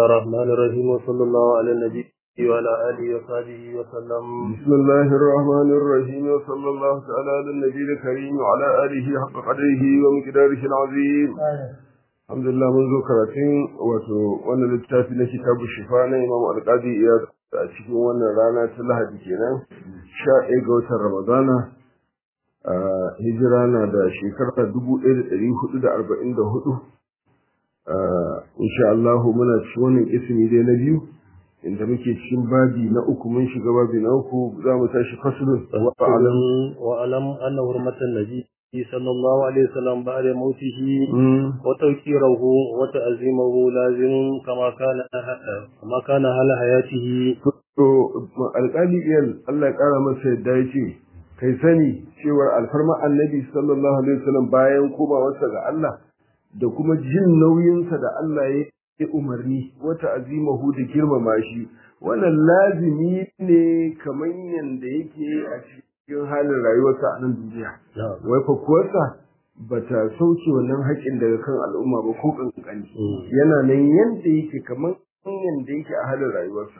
الله الرحمن الرحيم وصلى الله على النبي وعلى آله وصحبه وسلم بسم الله الرحمن الرحيم وصلى الله تعالى على النبي الكريم وعلى آله حق قدره ومقداره العظيم الحمد لله منذ كراتين wato wannan littafi na kitabu shifa na Imam Al-Qadi Iyad a cikin wannan rana ta Lahadi kenan 11 ga watan Ramadana hijira na da shekarar 1444 insha Allah muna cikin wannan ismi dai na biyu inda muke cikin babi na uku mun shiga babi na uku za mu tashi fasulun وأعلم وأعلم أن حرمة النبي صلى الله عليه وسلم بعد موته وتوكيره وتعظيمه لازم كما كان كما كان على حياته to alƙali iyal Allah ya ƙara masa yadda ya ce kai sani cewar alfarma annabi sallallahu alaihi wasallam bayan komawarsa ga Allah da kuma jin nauyinsa da Allah ya yi umarni wata azimahu da girmama shi wannan lazimi ne kamar yadda yake a cikin halin rayuwarsa a nan duniya wai fakuwarsa ba ta sauke wannan haƙƙin daga kan al'umma ba ko ƙanƙani yana nan yadda yake kamar yadda yake a halin rayuwarsa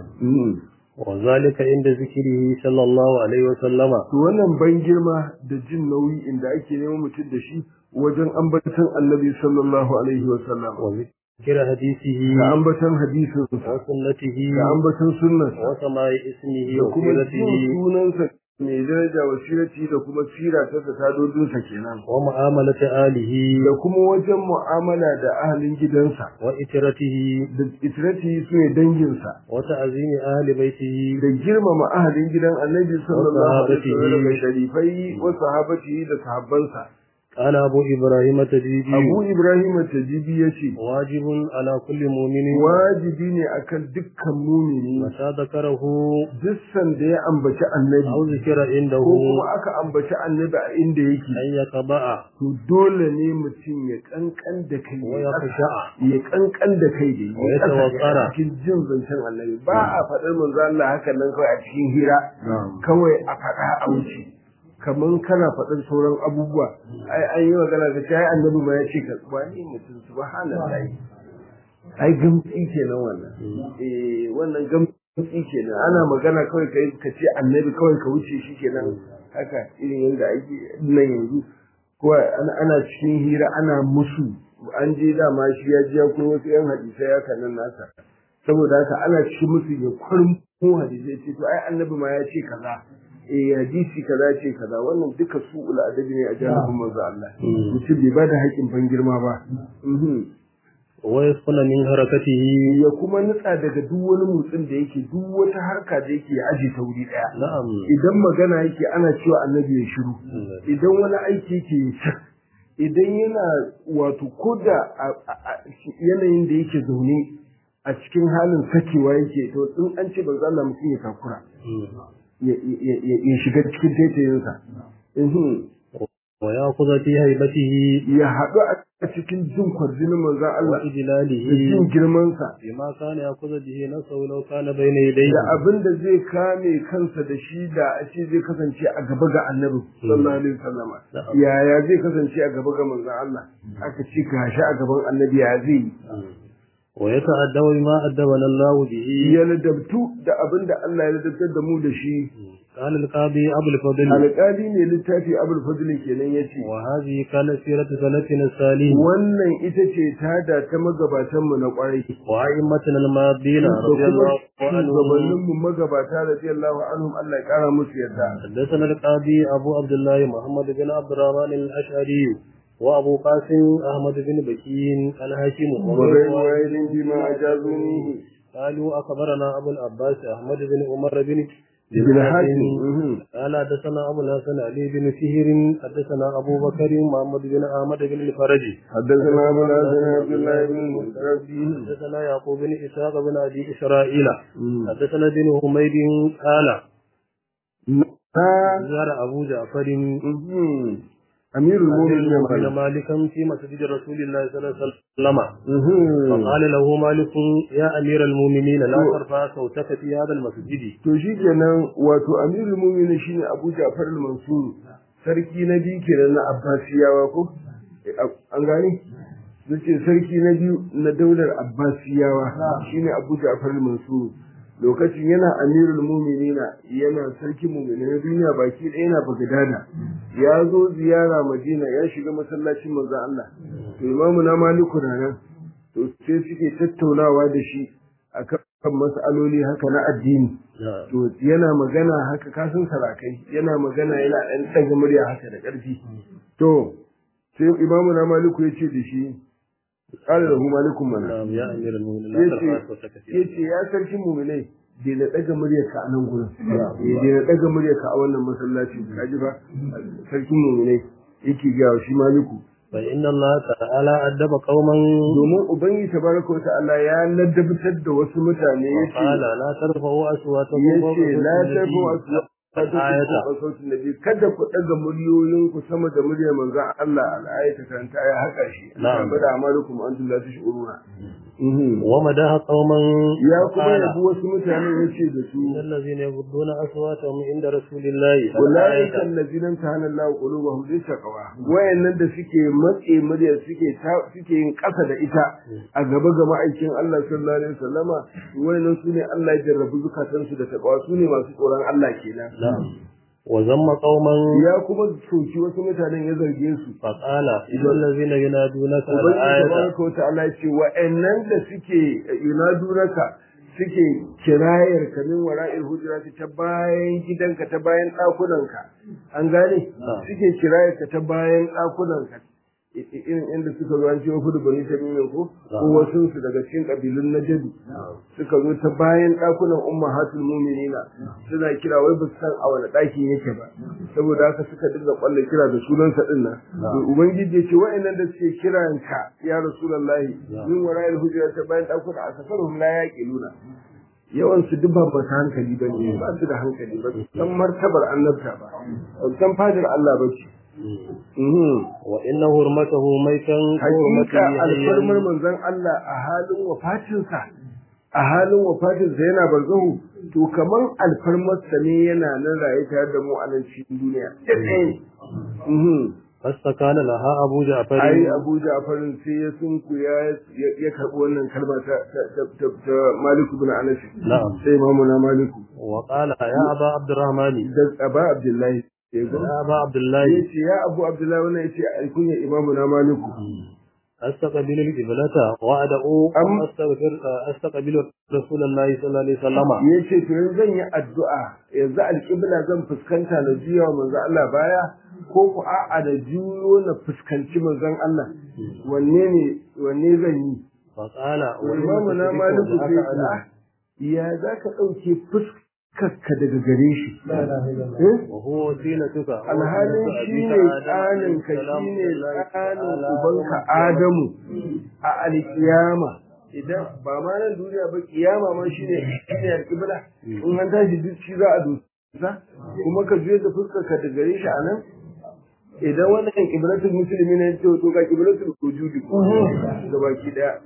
وذلك عند ذكره صلى الله عليه وسلم to wannan ban girma da jin nauyi inda ake neman mutum da shi wajen ambaton annabi sallallahu alaihi wasallam وذكر حديثه da ambaton hadisinsa وسنته da ambaton sunnarsa وسماع اسمه da kuma jin وسيرته sunansa mai daraja wa sirati da kuma sira ta tadodinsa kenan ومعاملة آله da kuma wajen mu'amala da ahalin gidansa وإترته da itirati su ne danginsa وتعظيم أهل بيته da girmama ahalin gidan annabi sallallahu alaihi sahabatihi. wasallam da sharifai wa sahabatihi da sahabbansa قال أبو إبراهيم التجيبي Abu Ibrahim Tajibi yace واجب على كل مؤمن wajibi ne akan dukkan mumini متى ذكره duk sanda ya ambaci annabi أو ذكر عنده ko kuma aka ambaci annabi a inda yake أن يتبع to dole ne mutum ya kankan da kai ويخشع ya kankan da kai da Wa ya tawakkara. a cikin jin zancen annabi ba a faɗar manzo Allah haka nan kawai a cikin hira kawai a faɗa a wuce kaman kana faɗar sauran abubuwa ai an yi magana da ai annabi ma ya ce ka wani mutum subhanallahi ai gamsi kenan wannan eh wannan gamsi kenan ana magana kawai kai ka ce annabi kawai ka wuce shi kenan haka irin yadda ake nan yanzu ko ana ana cikin hira ana musu an je dama shi ya ji ya kuma wasu yan hadisai haka nan nasa saboda haka ana cikin musu ya kwarin ko hadisai ce to ai annabi ma ya ce kaza eh hadisi kaza ce kaza wannan duka su adabi ne a jami'in manzo Allah mutum bai bada haƙin ban girma ba Mhm. ويسكن من حركته ya kuma nutsa daga duk wani motsin da yake duk wata harka da yake ya aje ta wuri daya نعم idan magana yake ana cewa annabi ya shiru idan wani aiki yake ya cak idan yana wato ko da a- a- a- yanayin da yake zaune a cikin halin sakewa yake to in an ce banza Allah mutum ya takura ya- ya ya- ya shiga cikin taitayinsa Mhm. ويأخذ في هيبته ya haɗu a cikin jin kwarjinin manzan Allah da وإجلاله jin girmansa بما كان يأخذ به نفسه لو كان بين يديه da abin da zai kame kansa da shi da a ce zai kasance a gaba ga annabi sallallahu alaihi wasallam yaya zai kasance a gaba ga manzon Allah aka ce ga shi a gaban annabi ya zai yi ويتأدب بما أدبنا الله به ya ladabtu da abin da Allah ya ladabtar da mu da shi قال القاضي أبو الفضل alƙali ne littafi abul fadl kenan yace وهذه كانت سيرة سلفنا الصالح wannan ita ce tada ta magabatan mu na kwarai وأئمتنا الماضين da رضي kuma الله عنهم shugabannin mu magabata radiyallahu anhum Allah ya kara musu yarda حدثنا القاضي أبو عبد الله محمد بن عبد الرحمن الأشعري وأبو قاسم أحمد بن بكين الهاشم وغير واحد بما أجازونيه قالوا أخبرنا أبو العباس أحمد بن عمر بن بن حاتم مهم. قال حدثنا أبو الحسن علي بن فهر حدثنا أبو بكر محمد بن أحمد بن الفرج حدثنا ابو الحسن عبد الله بن المسعود حدثنا يعقوب بن إسحاق بن أبي إسرائيل حدثنا بن حميد قال زار أبو جعفر امير المؤمنين المؤمن مالك مالكا في مسجد رسول الله صلى الله عليه وسلم مهم. فقال له مالك يا أمير المؤمنين لا ترفع صوتك في هذا المسجد to shi kenan wato amirul mu'minin shine Abu Ja'far al-Mansur sarki na biyu kenan na Abbasiyawa ko Eh, an gani zace sarki na biyu na daular abbasiyawa shine abu ja'far al-mansur lokacin yana amirul mu'minina yana sarkin mu'minin na duniya baki ɗaya yana bagdada ya zo ziyara madina ya shiga masallacin manzon Allah to imamu na maliku na nan to sai suke tattaunawa da shi akan mas'aloli haka na addini to yana magana haka kasan sarakai yana magana yana ɗan ɗaga murya haka da ƙarfi to sai imamu na maliku ya ce da shi ƙara da malikun mana ya amiral mu'minin ya ce ya sarkin muminai da na ɗaga muryarka a nan gurin da na ɗaga muryarka a wannan masallaci ka ji ba sarkin muminai yake gawa shi maliku fa inna Allah ta'ala addaba qauman domin ubangiji tabaraka wa ta'ala ya ladabtar da wasu mutane yace qala la tarfa'u aswatakum yace la tarfa'u ayata sautin nabi kada ku daga muryoyin ku sama da muryar manzon Allah al-ayata karanta ya haka shi Na'am. bada amalukum antum la tashuruna wa madaha qauman ya kuma yabi wasu mutane yace da su الذين يغضون أصواتهم عند رسول الله ulaika allazina tahana Allah qulubuhum bi taqwa wayannan da suke matse murya suke ta- suke yin kasa da ita a gaba ga ma'aikin Allah sallallahu alaihi wasallama wayannan sune Allah ya jarrabu zukatansu da taqwa sune masu tsoron Allah kenan نعم وذم قوما ya kuma soki wasu mutanen ya zarge su فقال إذا الذين ينادونك ubangiji الآية tabaraka wa ta'ala ya ce wa'annan da suke yunadunaka suke kirayar ka min wara'il hujurati ta bayan gidanka ta bayan ɗakunanka an gane suke kirayar ka ta bayan ɗakunanka I- i- irin inda suka zo an ce wasu da bani ta nuna ko ko wasu su daga cikin kabilun na jadu suka zo ta bayan ɗakunan ummahatul mu'minina suna kira wai ba su san a wani ɗakin yake ba saboda haka suka dinga kwalla kira da sunansa din nan to ubangiji ya ce wa'annan da suke kiran ka ya rasulullahi min wara'il hujra ta bayan ɗakuna a safarhum la yaqiluna yawan su duk ba ba ta hankali ba ne ba su da hankali ba su san martabar annabta ba ba su san fadar Allah ba ce Mhm. وإن هرمته ميتا hakika alfarmar manzon Allah a halin wafatinsa a halin wafatinsa yana barzahu to kaman alfarmarsa ne yana nan raye tare da mu a nan cikin duniya Mhm. فاستكان لها أبو جعفر ai Abu Ja'farin sai ya sunku ya ya karbi wannan kalma ta ta ta, ta Malik ibn Anas نعم sai imamu na Maliku وقال يا أبا عبد الرحمن da Aba Abdullahi ya go يا أبا عبد الله yace ya Abu Abdullahi wannan yace alkunya imamu na Maliku أستقبل القبلة وأدعو أم أستغفر أستقبل رسول الله صلى الله عليه وسلم ya ce to yanzu zan yi addu'a yanzu alƙibla zan fuskanta na juya wa manzon Allah baya ko ku a'a da juyo na fuskanci manzon Allah wanne ne wanne zan yi فقال imamu na maliku sai ya ce, "Ah, ya za ka ɗauke fuskarka daga gare shi Eh? وهو وسيلتك alhalin shi ne tsaninka shi ne tsanin ubanka adamu a alkiyama idan ba ma nan duniya ba kiyama ma shi ne shi alkibla in an tashi duk shi za a dusa kuma ka juya da fuskarka da gare shi a nan idan wannan kiblatul musulmi ne to to ga kiblatul wujudi ga baki daya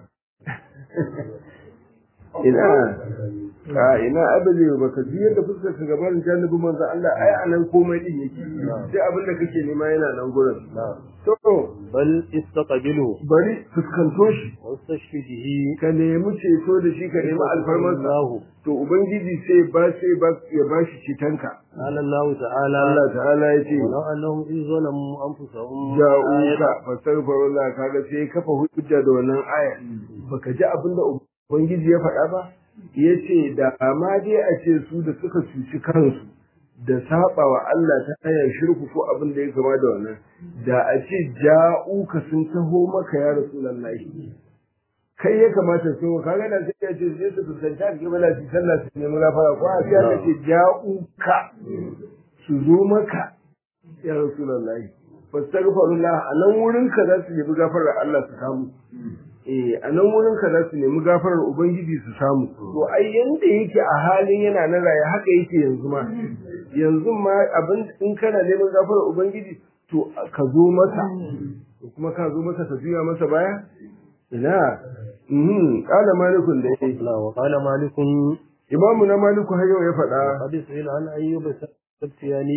ina a ina abin ba ka biyar da fuskar ka gaban janibin manzo Allah ai anan komai din yake sai abin da kake nema yana nan gurin to بل استقبله bari fuskanto shi واستشهده ka nemi ceto da shi ka nemi alfarmarsa الله to ubangiji sai ba sai ba ya bashi cetonka قال الله تعالى Allah ta'ala ya ce ولو أنهم إذ ظلموا أنفسهم ja'uka fastaghfirullah kaga sai kafa hujja da wannan aya baka ji abin da ubangiji ya faɗa ba yace da amma dai a ce su da suka cuci kansu da saba wa Allah ta hanyar shirku ko abin da ya kama da wannan da a ce ja'uka sun taho maka ya rasulullahi kai ya kamata su kaga da sai ya ce sai su fuskanci alƙibla su sallah su nemi gafara ko a sai aka ce ja'uka su zo maka ya rasulullahi fastaghfirullah a nan wurin ka za su nemi gafarar Allah su samu eh a nan wurin ka za su nemi gafarar ubangiji su samu to ai yanda yake a halin yana na raye haka yake yanzu ma yanzu ma abin in kana neman gafarar ubangiji to ka zo masa to kuma ka zo masa ka juya masa baya ina mhm kala malikun da yake لا وقال مالك imamu na maliku har yau ya faɗa قد سئل عن أيوب السختياني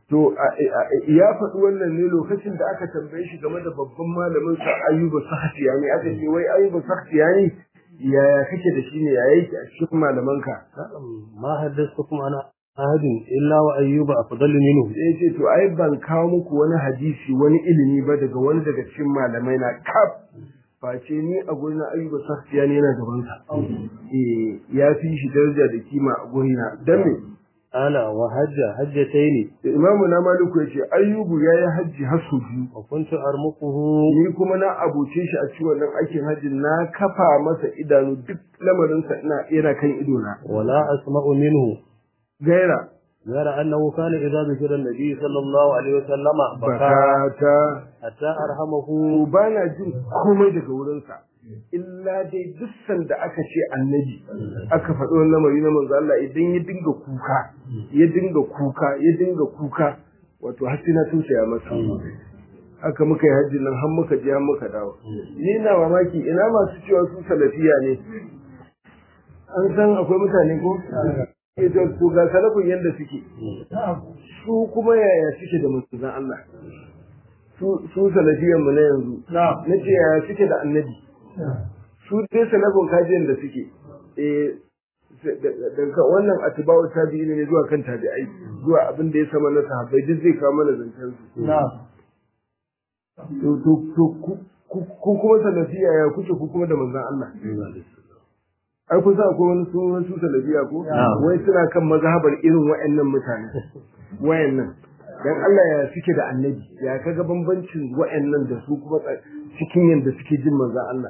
to ya faɗi wannan ne lokacin da aka tambaye shi game da babban malamin sa Ayyuba Sakhtiyani aka ce wai Ayyuba Sakhtiyani yaya kake da shi ne ya yake a cikin malamanka ma haddathukum ana ahadin illa wa ayyuba afdalu minhu sai ce to ai ban kawo muku wani hadisi wani ilimi ba daga wani daga cikin malamai na kaf face ni a gurin ayyuba Sakhtiyani yana gaban sa eh ya fi shi daraja da kima a gurina dan me ana wa hajja hajjataini imamu na maliku yace ayyubu yayi hajji har su biyu wa kuntu armuquhu ni kuma na abuce shi a cikin wannan aikin hajji na kafa masa idanu duk lamarin sa ina yana kan ido na wala asma'u minhu gaira غير أنه كان إذا ذكر النبي صلى الله عليه وسلم بكى bakata حتى أرحمه to bana jin komai daga wurin sa illa dai duk sanda aka ce annabi aka faɗi wannan lamari na manzo Allah idan ya dinga kuka ya dinga kuka ya dinga kuka wato har sai na tausaya masa haka muka yi hajji nan har muka je har muka dawo ni na mamaki ina masu cewa su salafiya ne an san akwai mutane ko ke to to ga salafin yanda suke su kuma yaya suke da manzon Allah su su salafiyan mu na yanzu nace yaya suke da annabi su dai salafin kajin da suke eh daga wannan atibawar tabi'i ne zuwa kan tabi'ai zuwa abin da ya sama na sahabbai duk zai kawo mana zancen su to to to ku kuma salafiya ya kuke ku kuma da manzon Allah ai kun sa akwai wani sunan su salafiya ko wai suna kan mazhabar irin wayannan mutane wayannan dan Allah ya suke da annabi ya kaga bambancin wayannan da su kuma cikin yanda suke jin manzon Allah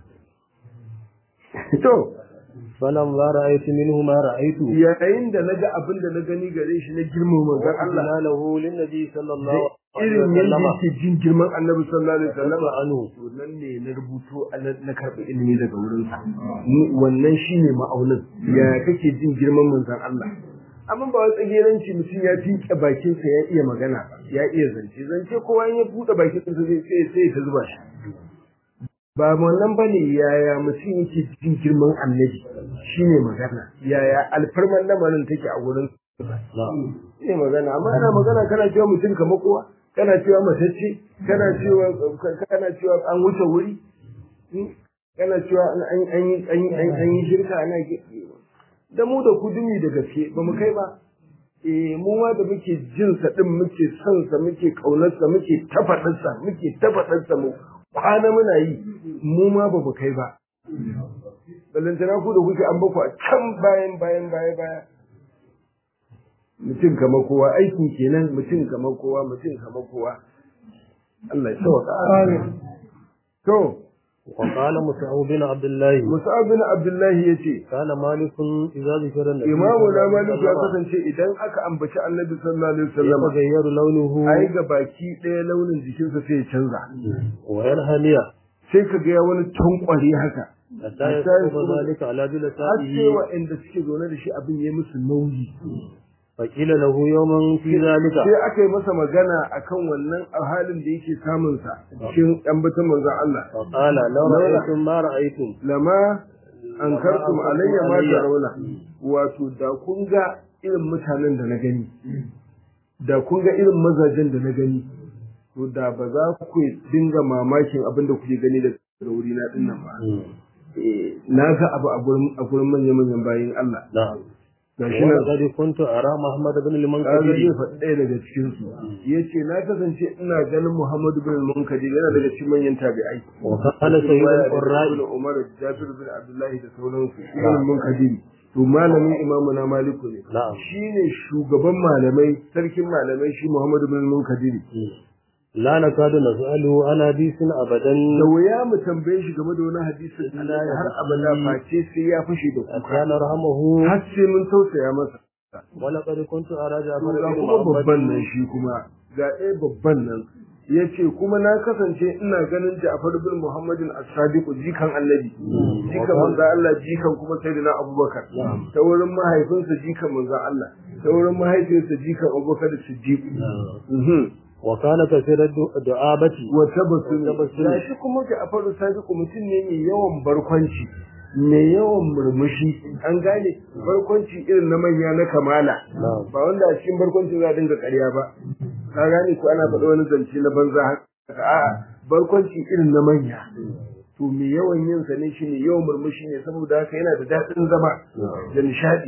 to falan ma ra'aytu minhu ma ra'aytu yayin da naga abin da na gani gare shi na girman manzon Allah Allah lahu lin nabi sallallahu alaihi irin yadda wasallam yake jin girman annabi sallallahu alaihi wasallam anhu to nan ne na rubuto na karɓi ilimi daga wurin sa wannan shine ma'aunin ya kake jin girman manzon Allah amma ba wai tsageranci mutum ya fiƙe bakin sa ya iya magana ba ya iya zance zance kowa in ya buɗe bakin sa zai sai sai ta zuba shi ba wannan bane yaya mutum yake jin girman annabi shine magana yaya alfarman lamarin take a wurin na'am ne magana amma ana magana kana cewa mutum kamar kowa kana cewa matacce kana cewa kana cewa an wuce wuri kana cewa an an yi an yi an yi shirka ana da mu da kudumi da gaske ba mu kai ba eh mu ma da muke jin sa din muke son sa muke kaunar sa muke tafadar sa muke tafadar sa mu kwana muna yi mu ma ba mu kai ba ballantana ku da kuke an baku a can bayan bayan baya baya mutum kamar kowa aiki kenan mutum kamar kowa mutum kamar kowa Allah ya sauka to وقال مصعب بن عبد الله Musa'ab bin Abdullah yace كان مالك إذا ذكر النبي Imamu na صلى الله عليه Malik ya وسلم kasance idan aka ambaci Annabi sallallahu alaihi wasallam يتغير لونه ai ga baki ɗaya launin jikinsa sai ya canza وينهمي sai ka ga wani tankware haka حتى يكون ذلك على har sai جلسائه waɗanda suke zaune da shi abin ya musu nauyi فقيل له يوما في ذلك sai aka yi masa magana akan wannan a halin da yake samun sa cikin ɗan batun manzon Allah فقال لو رأيتم ما رأيتم lama an kartum alayya ma tarawna wato da kun ga irin mutanen da na gani da kun ga irin mazajen da na gani to da ba za ku dinga mamakin abin da kuke gani daga wuri na dinnan ba Eh, na ga abu a gurin a gurin manyan manyan bayin Allah نعم gashi nan ولقد كنت أرى محمد بن kaga المنكدر zai faɗi ɗaya daga cikin su yace na kasance ina ganin Muhammadu bin Munkadir yana daga cikin manyan tabi'ai وكان سيد القراء ibn Umar Jabir bin Abdullahi da sauransu ibn Munkadir to malamin imamu na Maliku ne نعم shine shugaban malamai sarkin malamai shi Muhammadu bin Munkadir لا نكاد نسأله عن حديث أبدا da wuya mu tambaye shi game da wani hadisin Allah har abada face sai ya fashe da حتى kuka نرحمه har sai mun tausaya masa ولقد كنت أرى جعفر ga بن kuma babban nan محمد shi kuma ga ɗaya babban nan ya ce kuma na kasance ina ganin Ja'far bin Muhammadin as-Sadiq jikan Annabi jikan manzo Allah jikan kuma Sayyidina Abubakar ta wurin mahaifinsa jikan manzo Allah ta wurin mahaifinsa jikan Abubakar Siddiq mhm وكان كثير الدعابة wa tabassum Tabassum. gashi kuma Ja'far as-Sadiq mutum ne mai yawan barkwanci mai yawan murmushi an gane barkwanci irin na manya na kamala ba wanda a cikin barkwanci za a dinga ƙarya ba ka gane ko ana faɗa wani zance na banza haka a'a barkwanci irin na manya to mai yawan yin sa ne shi ne yawan murmushi ne saboda haka yana da daɗin zama da nishaɗi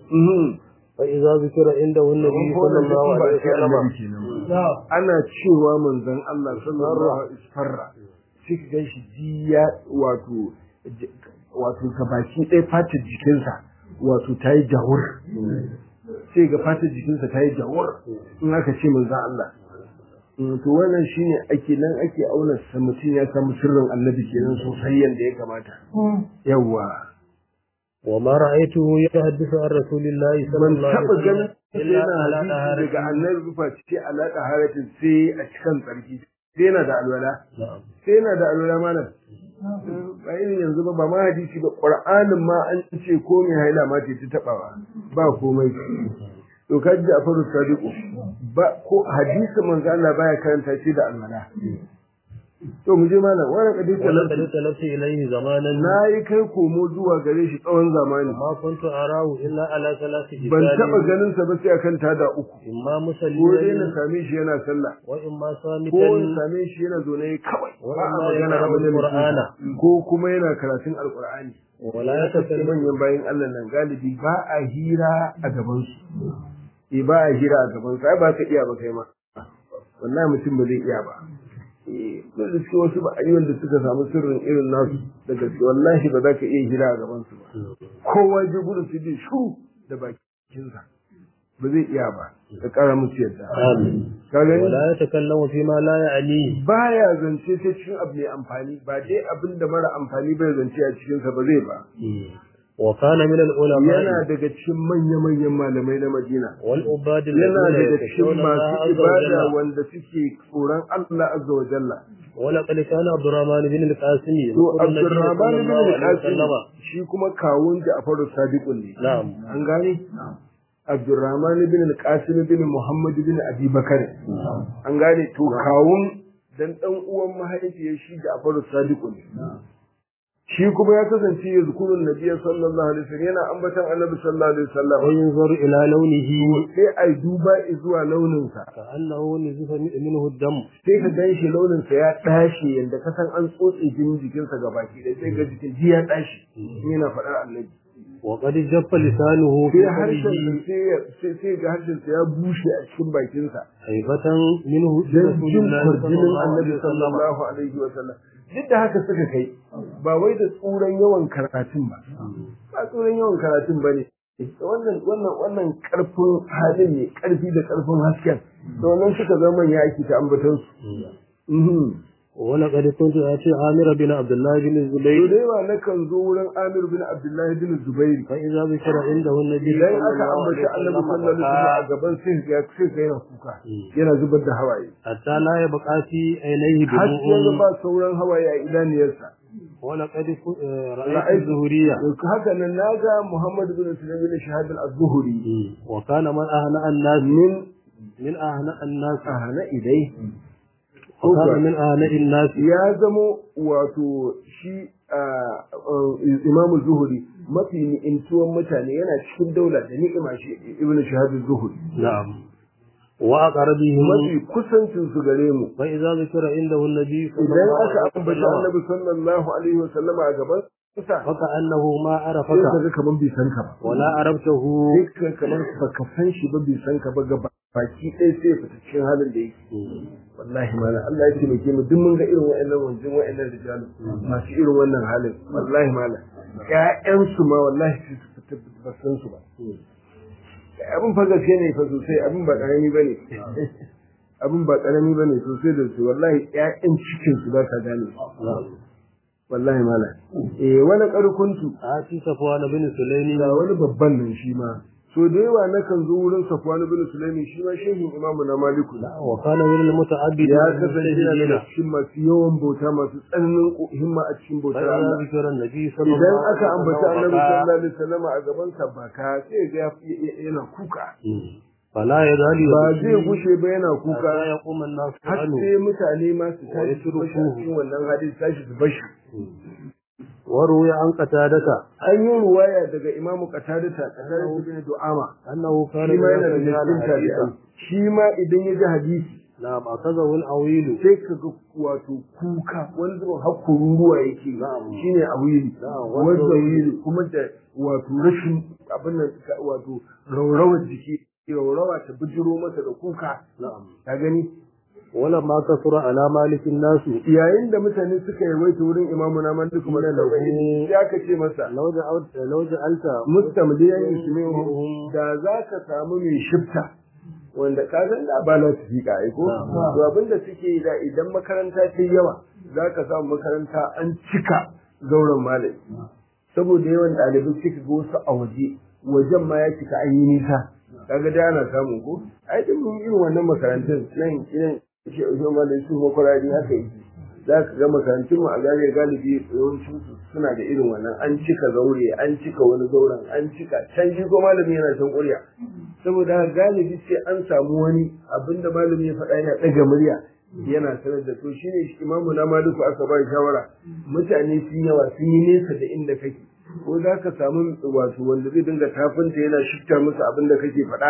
فإذا ذكر عنده النبي صلى الله عليه وسلم ana cewa manzon Allah sallallahu alaihi wasallam sai ka ganshi jiya wato wato gabaki ɗaya fatar jikinsa wato ta yi jawur sai ga fatar jikinsa ta yi jawur in aka ce manzon Allah to wannan shine ake nan ake auna sa mutum ya samu sirrin annabi kenan sosai yanda ya kamata yawwa وما رأيته يحدث عن رسول الله صلى ban الله عليه taɓa ganin وسلم إلا على yana hadisi daga طهارته annabi rufa ce alaƙa haratin sai a cikin tsarki sai yana da alwala نعم sai yana da alwala malam ba irin yanzu ba ba ma hadisi ba qur'anin ma an ce ko mai haila ma ce ta tabawa ba komai to ka ji Jafaru Sadiku ba ko hadisi manzo Allah baya karanta shi da alwala to mu je malam wannan hadisi ولقد اختلفت إليه زمانا na yi kai komo zuwa gare shi tsawon zamani ما كنت أراه إلا على ثلاث ban taɓa جبال ganin sa ba sai akan tada uku إما ko dai na مسلما same shi yana sallah وإما ko in صامتا same shi yana zaune kawai ba a وإما magana a يقرأ wajen القرآن ko kuma yana karatun alkur'ani ولا ya kasance يتكلم manyan bayan Allah nan galibi ba a hira a gaban su eh ba a hira a gaban su ai ba ka iya ba kai ma wallahi mutum ba zai iya ba eh da suke wasu ba ayyukan da suka samu sirrin irin nasu da gaske wallahi ba za ka iya hira a gaban su ba kowa je gudu su bi shu da bakinsa ba zai iya ba ka kara musu yadda آمين ka gani ولا يتكلم فيما لا يعنيه baya zance sai cikin abu mai amfani ba dai abin da mara amfani bai zance a cikinsa ba zai ba وكان من العلماء yana daga cikin manya-manyan malamai na Madina والعباد yana الذين daga cikin يخشون الله masu عز ibada وجل wanda suke tsoron Allah azza wa jalla ولقد كان عبد الرحمن بن القاسم to يذكر النبي Abdurrahman صلى bin الله عليه al-Qasim وسلم shi kuma kawun Ja'far Sadiq ne نعم an gane Abdurrahman bin al-Qasim bin Muhammad bin Abi Bakar an gane to kawun dan dan uwan mahaifiyar shi Ja'far Sadiq ne shi kuma ya kasance ya zukurun nabiya sallallahu alaihi wasallam yana ambatan annabi sallallahu alaihi wasallam وينظر إلى لونه sai ai duba zuwa launinsa كأنه نزف منه الدم sai ka gan shi launinsa ya ɗashe yadda ka san an tsotse jinin jikinsa ga baki da sai ga jikin ji ya ɗashe yana faɗar annabi وقد جف لسانه في sai harshen قلبه sai ya- sai sai ga harshensa ya bushe a cikin bakinsa هيبة منه dan رسول jin الله صلى kwarjinin الله annabi عليه وسلم sallallahu alaihi wa sallam duk da haka suka kai ba wai da tsuran yawan karatun ba ba tsuran yawan karatun ba ne wannan wannan wannan karfin halin ne karfi da karfin hasken da wannan suka zama ya aiki ta ambaton su Mhm. ولقد كنت آتي عامر بن عبد الله بن to الزبير da yawa nakan zo wurin Amir bin Abdullahi bin Zubair فإذا ذكر عنده النبي idan صلى aka الله ambaci عليه Annabi وسلم sallallahu alaihi wasallam a بكى gaban sai ya sai ga yana kuka yana zubar da hawaye حتى لا يبقى في عينيه har sai ga دموع ba sauran hawaye a idaniyarsa ولقد ك- آه، رأيت رأيت الزهرية haka nan naga Muhammad bin Sulaiman bin Shahab al-Zuhri وكان من أهنأ الناس min من أهنأ الناس ahna idai وكان من أهنأ الناس ya zamo wato shi ah, ah, Imam Zuhri mafi ni'intuwan mutane yana cikin daula da ni'ima shi Ibn Shahab al-Zuhri نعم وأقربهم mafi kusancin su gare mu فإذا ذكر عنده النبي صلى idan الله aka عليه ambaci وسلم annabi sallallahu alaihi wa sallama a gaban sa فكأنه ما sai ka عرفك ga kaman bai san ka ba ولا عرفته sai ka kamar baka san shi ba bai san ka ba ga baki ɗaya sai ya fita cikin halin da yake wallahi malam Allah ya taimake mu duk mun ga irin wa'annan wanjin wa'annan rijalu masu irin wannan halin wallahi malam ƴaƴan su ma wallahi sai su fita ba san su ba abin fa gaske ne fa sosai abin ba karami bane abin ba karami bane sosai da su wallahi ƴaƴan cikin su ba ta gane wallahi malam eh wani karkuntu آتي صفوان بن سليم ga wani babban nan shi ma so da yawa nakan zo wurin Safwan bin Sulaimi shi ma shehin imamu na Maliku وكان من المتعبد ya kasance yana daga cikin masu yawan bauta masu tsananin ko- himma a cikin bautar فإذا Allah ذكر النبي صلى idan الله aka عليه ambaci وسلم Annabi بكى. sallallahu alaihi wasallam a gaban sa baka sai ga ya- ya- yana kuka فلا يزال ba يبكي zai gushe ba yana kuka حتى يقوم الناس har عنه sai mutane ma su tashi su bashi a yatrukuhu. cikin wannan hadisi tashi su bashi وروي عن قتادة an yi ruwaya daga imamu qatadata qatadata bin du'ama أنه كان shi ma yana da إذا cikin سمع tabi'ai الحديث shi ma idan ya ji hadisi نعم أخذه الأويل sai ka ga wato kuka wani zubin har kururuwa yake Na'am. shine a wili Na'am, wanda wanda wili kuma da wato rashin abin nan ka- wato raurawar jiki raurawa ta bijiro masa da kuka نعم ka gani ولما كثر على مالك الناس yayin da mutane suka yawaita wurin imamu na malik kuma da Lahu. ya ka ce masa لو جعلت لو جعلت mustamliyan yusmi'uhum da za ka samu mai shifta wanda ka san da ba na su fiƙa ai ko Na'am. to abin da suke yi da idan makaranta ta yi yawa za ka samu makaranta an cika zauren malami saboda yawan ɗalibai suka ga wasu a waje wajen ma ya cika an yi nisa kaga da ana samu ko ai duk mun irin wannan makarantun nan irin shi shi malami su makwarari haka yi za ka ga makarantun mu a gare galibi yawancin su suna da irin wannan an cika zaure an cika wani zauren an cika can shi ko malami yana can ƙurya saboda haka galibi sai an samu wani abinda malami ya faɗa yana ɗaga murya yana sanar da to shine shi imamu na maliku aka ba shawara mutane sun yawa sun yi nesa da inda kake ko za ka samu wato wanda zai dinga tafinta yana shifta musu abin da kake faɗa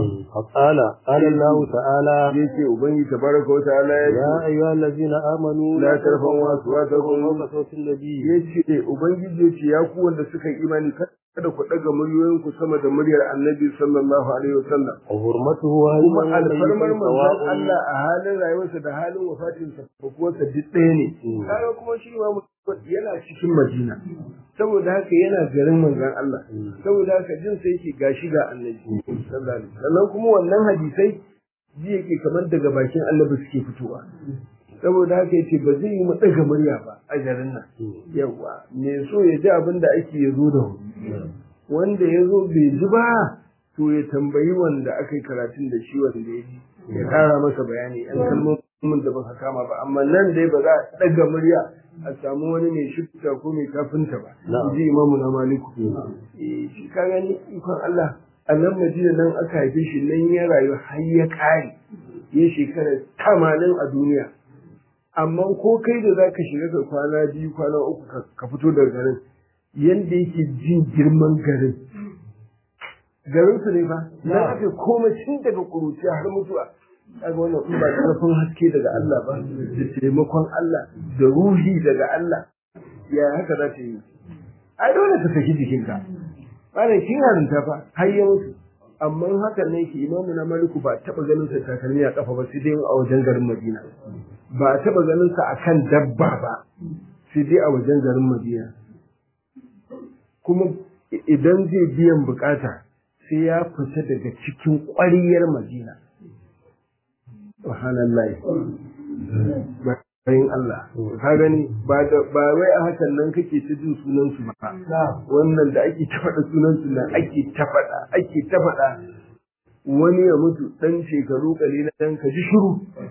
فقال قال الله تعالى zai ce ubangi tabaraka wa ta'ala ya ce يا أيها الذين آمنوا لا ترفعوا أصواتكم فوق صوت النبي ya ce ubangiji ya ce ya ku wanda suka yi imani kada ku ɗaga muryoyinku sama da muryar annabi sallallahu alaihi wasallam وحرمته kuma هل alfarmar manzon Allah a halin rayuwarsa da halin wafatinsa ko kuwa duk ɗaya ne Mm. kaga kuma shi ma yana cikin Madina saboda haka yana garin manzon Allah saboda haka jin sai yake gashi ga annabi sallallahu alaihi wasallam sannan kuma wannan hadisai ji yake kamar daga bakin annabi suke fitowa saboda haka yace ba zai yi mu ɗaga murya ba a garin nan yawa me so ya ji abin da ake yazo da wuri wanda ya zo bai ji ba to ya tambayi wanda aka yi karatun da shi wanda ya ji ya kara masa bayani yan kalmomin da baka kama ba amma nan dai ba za a ɗaga murya a samu wani mai shifta ko mai kafinta ba Na'am. ji imamu na maliku Eh, shi ka gani ikon Allah a nan madina nan aka haife shi nan ya rayu har ya kare ya shekara tamanin a duniya amma ko kai da zaka shiga ka kwana biyu kwana uku ka- ka fito daga garin yanda yake jin girman garin garin su ne fa na aka komai tun daga kuruciya har mutuwa kaga wannan in ba karfin haske daga Allah ba da taimakon Allah da ruhi daga Allah ya haka za ta yi ai dole ka saki jikinka malam kin harinta fa har ya mutu amma hakan ne yake imamu na maliku ba taba ganin sa takalmi a kafa ba sai dai a wajen garin Madina ba a taba ganin sa akan dabba ba sai dai a wajen garin Madina kuma i- idan zai biyan bukata sai ya fita daga cikin ƙwariyar Madina subhanallah bayan Allah ka gani ba da ba wai a hakan nan kake ta jin sunan su ba wannan da ake ta faɗa sunan su nan ake ta faɗa ake ta faɗa wani ya mutu dan shekaru kalilan dan ka ji shiru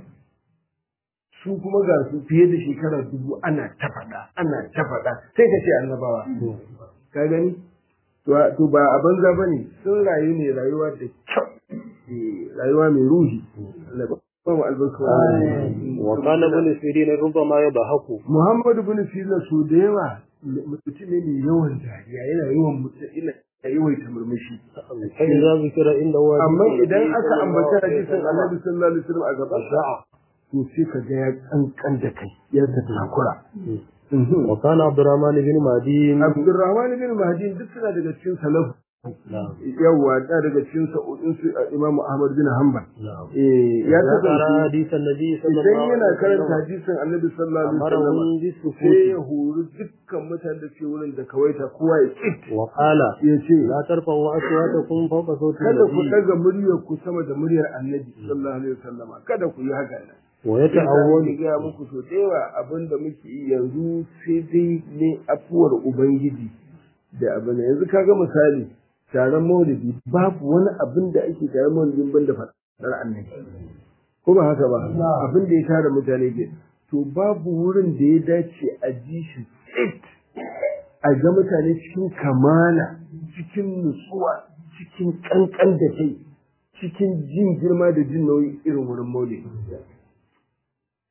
su kuma ga su fiye da shekara dubu ana ta faɗa ana ta faɗa sai ka ce annabawa ka gani to to ba a banza bane sun rayu ne rayuwa da kyau Eh, rayuwa mai ruhi Allah ba mu albarka وقال ابن سيرين ربما يضحك Muhammadu bin Sina so da yawa mutum ne mai yawan dariya yana yawan mutum ina yawaita murmushi فإذا ذكر عنده amma حديث idan النبي aka صلى الله ambaci عليه hadisin وسلم Annabi sallallahu alaihi wasallam a gaban sa to sai ka ga ya kankan da kai ya ta takura وكان عبد الرحمن بن مهدي Abdurrahman bin Mahdi duk suna daga cikin salaf نعم yawa da daga cikin sa'udin su Imam Ahmad bin Hanbal نعم eh ya إذا قرأ kasance حديث النبي صلى idan الله yana عليه karanta وسلم hadisin Annabi sallallahu alaihi wasallam أمرهم sai بالسكوت ya hori dukkan mutanen da ke wurin da kawaita kowa ya tsit وقال ya ce لا ترفعوا أصواتكم فوق صوت kada ku النبي daga muryar ku sama da muryar annabi sallallahu alaihi wasallam kada ku yi haka nan ويتأول Ina ga muku so da yawa abin da muke yi yanzu sai dai ne afuwar ubangiji da abin yanzu kaga misali taron maulidi babu wani abin da ake taron maulidin banda fadar annabi ko ba haka ba abin da ya tara mutane ke to babu wurin da ya dace a ji shi tsit a ga mutane cikin kamala cikin nutsuwa cikin kankan da kai cikin jin girma da jin nauyi irin wurin maulidi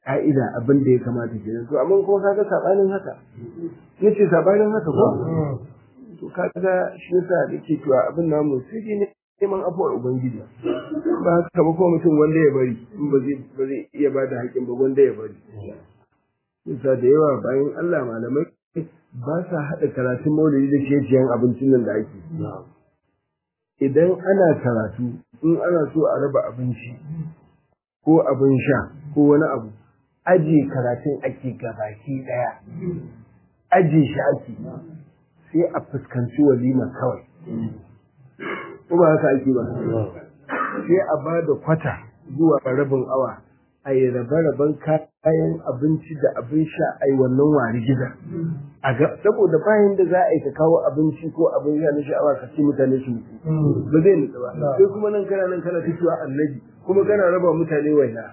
ka'ida abin da ya kamata kenan to amma kuma kaga sabanin haka yace sabanin haka ko to kaga shi yasa nake cewa abin namu sai dai ne neman afuwar ubangiji ba haka ba ko mutum wanda ya bari in ba zai ba zai iya ba da haƙin ba wanda ya bari yasa da yawa bayan Allah malamai ba sa haɗa karatun maulidi da ciye-ciyen abincin nan da ake idan ana karatu in ana so a raba abinci ko abin sha ko wani abu aje karatun ake gabaki ɗaya aje shi ake sai a fuskanci walima kawai ko ba haka ake ba sai a ba da kwata zuwa rabin awa a yi rabe-raben kayan abinci da abin sha a yi wannan wari gida a ga saboda bayan da za a yi ka kawo abinci ko abin sha na sha'awa ka ce mutane su mutu ba zai nutsu ba sai kuma nan kana nan kana fitowa annabi kuma kana raba mutane waina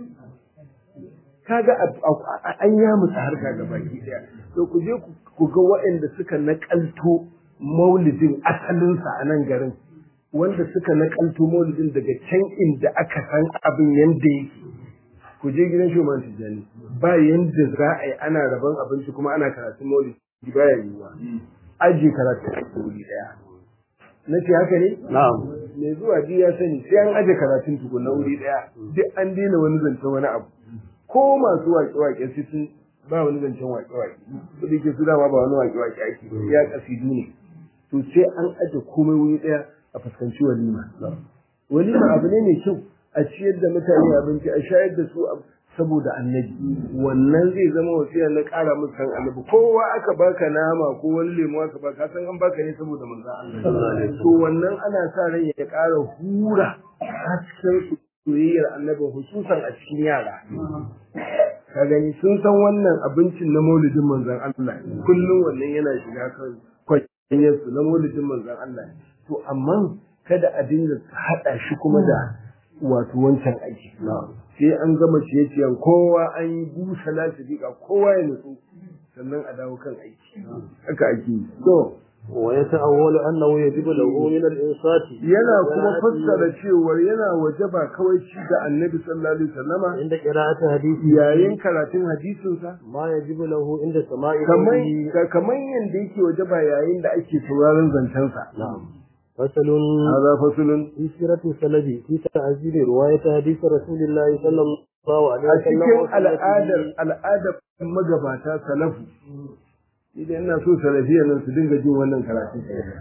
kaga an ya mutu harka ga baki daya to ku je ku ga waɗanda suka nakalto maulidin asalinsa a nan garin wanda suka nakalto maulidin daga can inda aka san abin yanda yake ku je gidan shugaban tijjani ba yanda za a yi ana rabon abinci kuma ana karatun maulidi ba ya yiwuwa aji karatu a wuri daya na ce haka ne na'am mai zuwa ji ya sani sai an aje karatun tukun na wuri daya duk an daina wani zancen wani abu ko masu waƙe-waƙe su sun ba wani zancen waƙe-waƙe su da ke su dama ba wani waƙe-waƙe ake ya kasidu ne to sai an aje komai wuri daya a fuskanci walima walima abu ne mai kyau a ciyar da mutane abinci a shayar da su saboda annabi wannan zai zama wasiya na ƙara musu san annabi kowa aka baka nama ko wani lemu aka baka san an baka ne saboda manzo Allah to wannan ana sa ran ya ƙara hura hasken soyayyar annabi hususan a cikin yara ka gani sun san wannan abincin na maulidin manzon Allah kullum wannan yana shiga kan kwanyar su na maulidin manzon Allah to amma kada a dinga haɗa shi kuma da wato wancan aiki sai an gama ciye-ciyen kowa an yi busa lasifika kowa ya nutsu sannan a dawo kan aiki haka ake yi to ويتأول أنه يجب له من الإنصات yana kuma fassara cewar yana wajaba kawai ci ga annabi sallallahu alaihi wasallama عند قراءة حديثه yayin karatun hadisinsa ما يجب له عند سماع kamar قوله kamar yanda yake wajaba yayin da ake sauraron zancensa نعم فصل هذا فصل في سيرة السلف في تعزيل رواية حديث رسول الله صلى الله عليه a وسلم cikin وسنته. al'adar al'adar magabata salafu idan ina so salafiya nan su dinga jin wannan karatu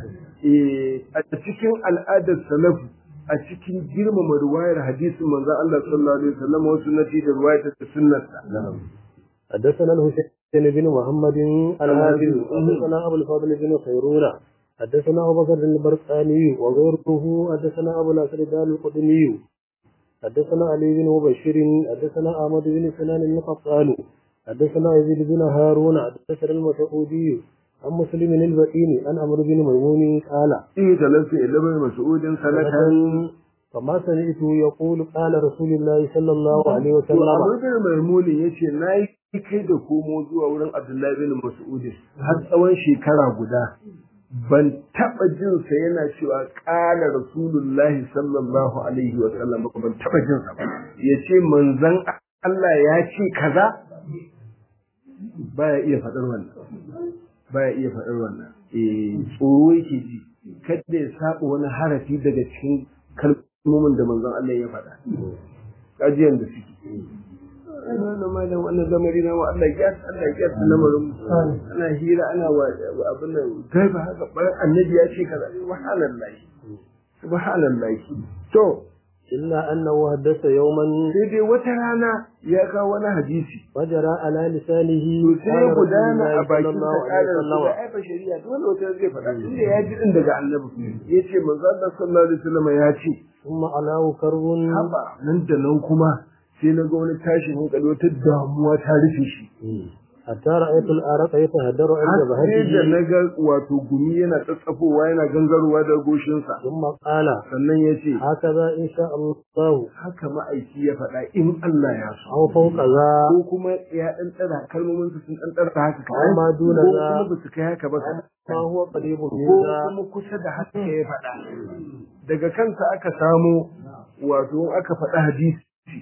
eh a cikin al'adar salafu a cikin girmama ruwayar hadisin manzon Allah sallallahu alaihi wasallam wasu nati da ruwayar ta sunnarsa نعم حدثنا الحسين بن محمد الحافظ حدثنا أبو الفضل بن خيرون حدثنا أبو بكر البرقاني وغيره حدثنا أبو نصر الدال القدمي حدثنا علي بن مبشر حدثنا أحمد بن سنان القطان حدثنا يزيد بن هارون حدثنا المسعودي عن مسلم البئيني عن عمرو بن ميمون قال in talafi ilmin mas'udin sanatan فما سمعته يقول قال رسول الله صلى الله عليه to وسلم Amr bin Maimun yace nayi kai da komo zuwa wurin Abdullahi bin Mas'ud har tsawon shekara guda ban taba jin sa yana cewa qala rasulullahi sallallahu alaihi wa sallam ba ban taba jin sa ba yace manzon Allah ya ce kaza baya iya faɗar wannan baya iya faɗar wannan eh tsoro yake ji kada ya saba wani harafi daga cikin kalmomin da manzon Allah ya faɗa kajiyan da suke wannan malam wannan zamari na wa Allah ya Allah ya san lamarin ana hira ana wa wa abin nan kai ba haka bayan annabi ya ce kaza subhanallahi subhanallahi to إلا أنه حدث يوما sai dai wata rana ya kawo wani hadisi وجرى على لسانه to sai ya قال رسول gudana الله a صلى bakin الله sa عليه ƙarar su da وسلم aifa shari'a dole wata zai faɗa tunda ya ji din daga annabi ya ce manzo Allah sallallahu alaihi wasallam ya ce ثم علاه كرب haba nan da nan kuma sai na ga wani tashin hankali wata damuwa ta rufe shi حتى رأيت الأرق يتهدر har عند sai da بهجه na ga wato gumi yana tsatsafowa yana gangarowa da goshinsa ثم قال sannan ya ce هكذا إن شاء الله haka ma'aiki ya faɗa in Allah ya so أو فوق ذا ko kuma ya ɗan tsara kalmomin su sun ɗan tsara haka kaɗan Amma duna ko za- kuma ba su kai haka ba kaɗan. ما هو قريب من ko ذا kuma kusa da haka ya faɗa daga kansa aka samo wato aka faɗa hadisi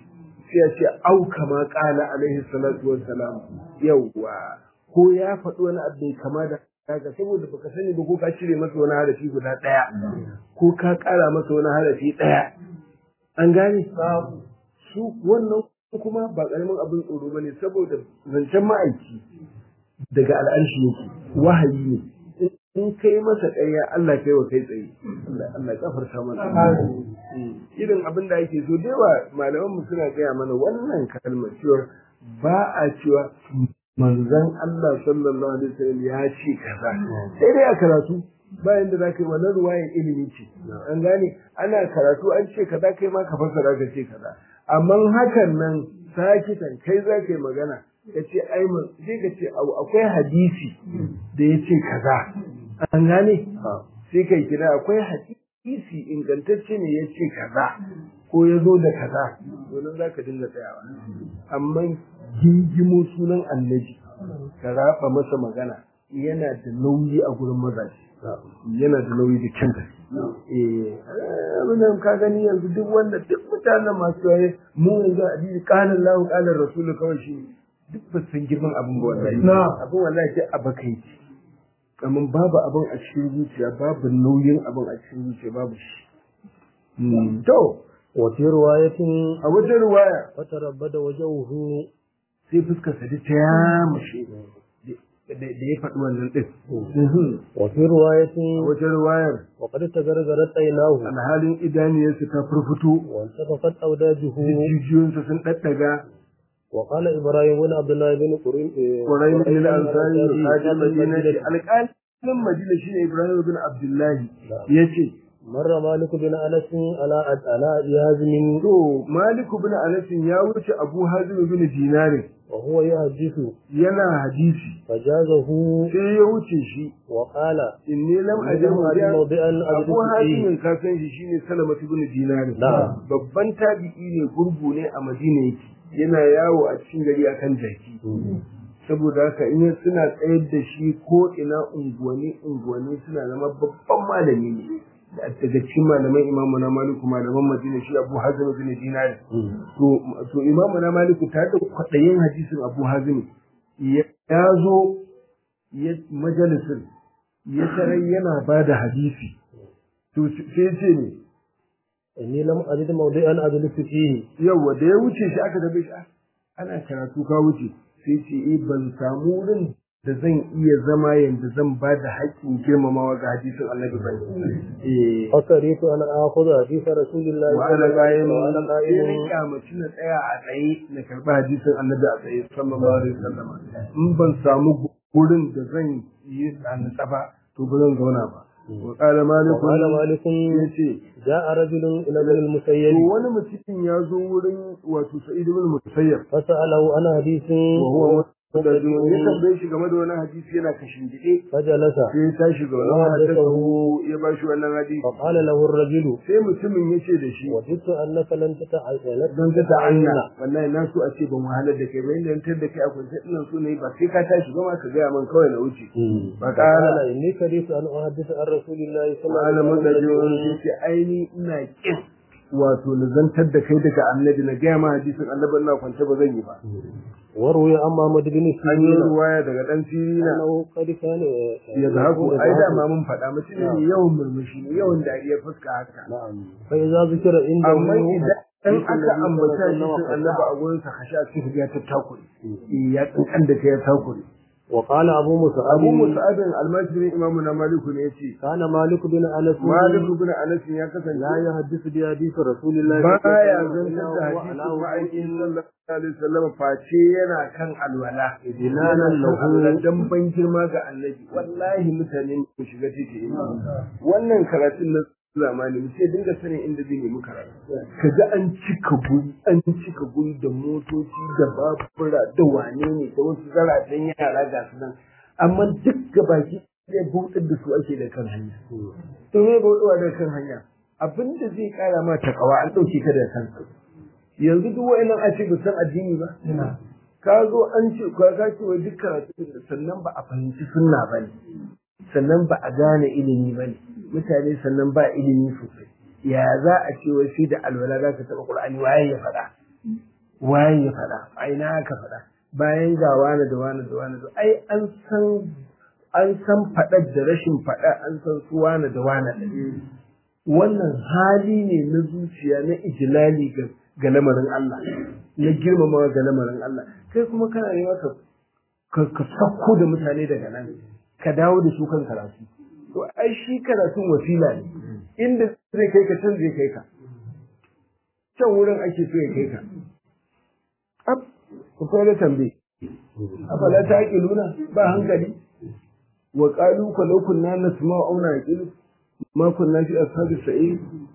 sai ya ce au kama qala alaihi salatu wassalam yawwa ko ya faɗi wani abu bai kama da haka saboda baka sani ba ko ka cire masa wani harafi guda ɗaya ko ka ƙara masa wani harafi ɗaya an gane su wannan kuma ba ƙaramin abin tsoro ba ne saboda zancen ma'aiki daga al'arshi yake wahayi ne in kai masa ƙarya Allah kai wa kai tsaye Allah kafarta mana irin abin da ake so da yawa malaman mu suna gaya mana wannan kalmar cewa ba a cewa manzon Allah sallallahu alaihi wasallam ya ce kaza sai dai a karatu bayan da zaka yi wannan ruwayan ilimi ce an gane ana karatu an ce kaza kai ma ka fassara ka ce kaza amma hakan nan sakitan kai za ka yi magana ka ce ai sai ka ce akwai hadisi da ya ce kaza an gane sai kai kira akwai hadisi ingantacce ne ya ce kaza ko ya zo da kaza domin za ka dinga tsayawa amma gingimo sunan annabi ka raba masa magana yana da nauyi a gurin mazaje yana da nauyi da kyanta eh abin ka gani yanzu duk wanda duk mutanen masu yaye mu yanzu addini qala Allahu qala Rasul kawai shi duk ba san girman abin ba wallahi abin wallahi sai abakai amma babu abin a cikin zuciya babu nauyin abin a cikin zuciya babu shi to وفي رواية a wajen ruwaya فتربد وجهه sai fuskar sa ta yamushe da ya faɗi wannan ɗin. وفي رواية A wajen ruwayar وقد تغرغرت عيناه alhalin idaniyarsa ta furfuto وانتفخت أوداجه jijiyoyinsa sun ɗaɗɗaga وقال إبراهيم بن عبد الله بن قريم ƙwarai na ila ansari da madina ce alƙalin madina shine ibrahim bin abdullahi ya ce مر مالك بن أنس على على أبي هازم to maliku bin anasin ya wuce abu hazim bin dinarin وهو يحدث yana hadisi فجازه sai ya wuce shi وقال inni lam لم ajid أجد موضعا abu أجلس فيه hazimin ka san shi shine salamatu bin dinarin Na'am. babban tabi'i ne gurgu ne a madina yake yana yawo a cikin gari akan jaki saboda haka in suna tsayar da shi ko ina unguwanni unguwanni suna zama babban malami ne da daga cikin malaman imamu na maliku malaman madina shi abu hazim bin dinari to to imamu na maliku tare da kwaɗayin hadisin abu hazim ya ya zo ya majalisin ya tarar yana ba da hadisi to sai ce ne إني لم أجد موضعا أجلس فيه yauwa da ya wuce shi aka tabe shi "Ah, ana karatu ka wuce sai ce eh ban samu wurin da zan iya zama yanda zan ba da haƙƙin girmamawa ga hadisin annabi ba eh فكرهت أن آخذ حديث رسول الله wa ana qa'imun وأنا sai ni قائم kyamaci na tsaya a tsaye na karɓi hadisin annabi a tsaye sallallahu alaihi wasallam in ban samu gurin da zan yi tsanitsa ba to ba zan zauna ba wa qala maliku وقال مالك yace جاء رجل إلى ابن to المسيب wani mutum ya zo wurin wato sa'id ibn musayyab فسأله عن حديث wa huwa mutadun ya tambaye shi game da wani hadisi yana kashin gide فجلس sai ya tashi ga wani hadisi ya ba shi wannan hadisi فقال له الرجل sai mutumin ya ce da shi وددت أنك لن تتعين don ka ta'anna wallahi na so a ce ban wahalar da kai ba inda yantar da kai a kwance ina so ne ba sai ka tashi ba ma ka gaya min kawai na wuce فقال فقال إني كرهت أن أحدث عن رسول الله صلى الله malamin da عليه jiwon وسلم sai ce aini ina kin wato na zantar da kai daga annabi na gaya ma hadisin annabi na kwance ba zan yi ba وروي عن محمد بن an yi سيرين ruwaya daga dan sirina أنه قد كان ya zahaku ai da ma mun faɗa mutum ne yawan murmushi ne yawan dariyar fuska haka نعم فإذا ذكر عنده amma idan in aka النبي ambata صلى shi الله sun عليه annaba a gurin sa kashi a cikin ya tattakure Eh, ya tsinkan da kai ya takure وقال أبو مسعود abu musa'adin almajirin imamu na maliku ne ya ce كان مالك بن أنس maliku bin anas ya kasance لا يحدث بحديث رسول الله baya صلى الله zantar da عليه hadisin وسلم ma'aikin sallallahu alaihi wasallam face yana kan alwala Idinanan Yana kan lahu. alwala dan ban girma ga annabi wallahi mutane ku shiga titi wannan karatun na zamani mu ce dinga sanin inda zai nemi karatu kaga an cika guri an cika guri da motoci da babura da wane ne da wasu zaratan yara ga su nan amma duk gabaki ɗaya bautar da su ake da kan hanya to me bautuwa da kan hanya abinda zai kara ma takawa an ɗauke ka da kanka yanzu duk wa'annan a ce ba san addini ba ka zo an ce ka ka ce wa duk karatu sannan ba a fahimci sunna ba ne sannan ba a gane ilimi ba ne mutane sannan ba ilimi sosai ya za a ce wai sai da alwala za ka taɓa ƙur'ani waye ya faɗa waye ya faɗa a ina aka faɗa bayan ga wani da wani da wani ai an san an san faɗar da rashin faɗa an san su wani da wani wannan hali ne na zuciya na ijilali ga ga lamarin Allah na girmamawa ga lamarin Allah kai kuma kana nema ka ka sakko da mutane daga nan ka dawo da su kan karatu to ai shi karatun wasila ne inda zai kai ka can zai kai ka can wurin ake so ya kai ka ab ku fara tambaye afala ta nuna ba hankali wa qalu ka law kunna nasma'u aw naqilu ma kunna fi ashabi sa'id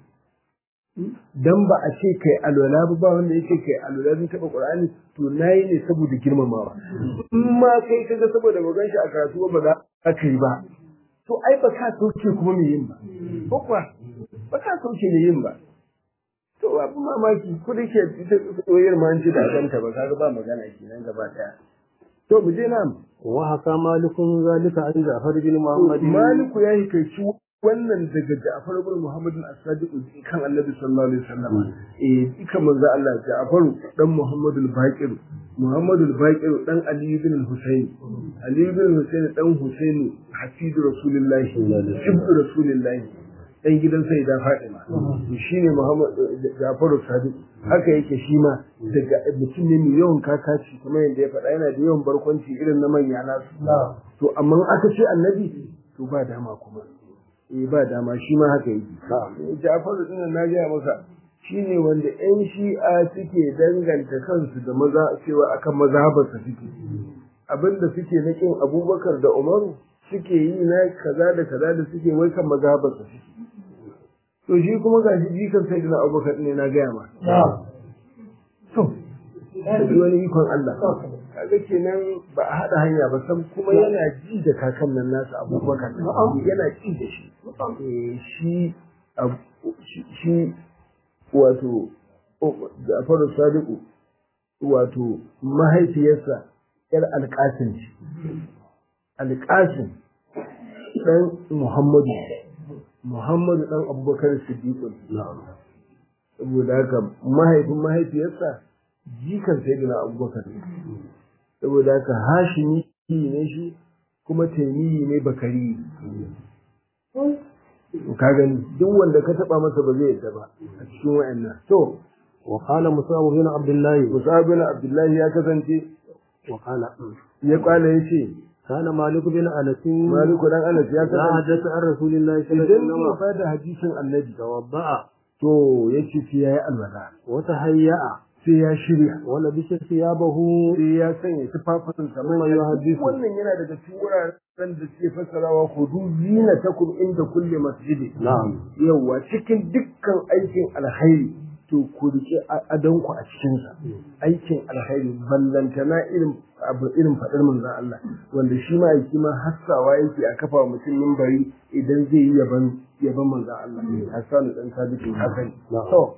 dan ba a ce kai alwala ba ba wanda yake kai alwala zai taba qur'ani to nayi ne saboda girmamawa in ma kai kaga saboda ba gan shi a karatu ba za ka yi ba to ai ba ka sauke kuma me yin ba ko kuwa ba ka sauke me yin ba to abu mamaki ko da ke ita soyayyar ma an ji da kanta ba kaga ba magana kenan gaba daya to mu je nan wa haka malikun zalika an Ja'far bin Muhammad maliku yayi kai wannan daga Ja'far ibn Muhammad as-Sadiq kan Annabi sallallahu alaihi wasallam eh ikan manzo Allah Ja'far dan Muhammad al-Baqir Muhammad al-Baqir dan Ali ibn al-Husayn Ali ibn al-Husayn dan Husayn hafidu Rasulullahi ibnu Rasulullahi dan gidan sai da Fatima shine Muhammad Ja'far as-Sadiq haka yake shi ma daga mutum ne mai yawan kakaci kamar yadda ya faɗa yana da yawan barkwanci irin na manya nasu to amma aka ce annabi to ba dama kuma eh ba dama shi ma haka yake Jafaru din na gaya maka shine wanda ƴan shi'a suke danganta kansu da maza cewa akan mazhabarsa suke abinda suke na kin Abubakar da Umaru suke yi na kaza da kaza da suke wai kan mazhabarsa suke to shi kuma gashi jikan sayyidina Abubakar ne na gaya ma to sai wani ikon Allah kaga kenan ba a haɗa hanya ba san kuma yana ji da kakan nan nasa abubakar yana ji da shi shi shi wato Jafaru Sadiku wato mahaifiyarsa ‘yar alƙasin ce, alƙasin ɗan Muhammadu, Muhammadu ɗan abubakar Siddiƙun. Saboda haka mahaifin mahaifiyarsa jikan sai na abubakar saboda haka hashimi ne shi kuma taimiyi ne bakari ka gani duk wanda ka taba masa ba zai yadda ba a cikin wayannan to wa qala musab bin abdullah musab bin abdullah ya kasance wa qala ya kwala yace kana malik bin anas malik dan anas ya da kasance hadasa an rasulillahi sallallahu idan alaihi ya wasallam fada hadisin annabi tawadda'a to yace sai yayi alwala wa tahayya'a sai ya shirya wa labisa thiyabahu sai ya sanya tufafin sa Kuma ya hadisu. wannan yana daga cikin wuraren da suke fassarawa hudu zinatakum inda kulli masjidi na'am yawa cikin dukkan aikin alkhairi to ku rike adonku a cikinsa aikin alkhairi ballantana irin abu irin faɗar manzon Allah wanda shi ma yake ma hassawa yake a kafa wa mutum mimbari idan zai yi yaban yaban manzon Allah Hassan dan Sabitu Hassan Na'am. to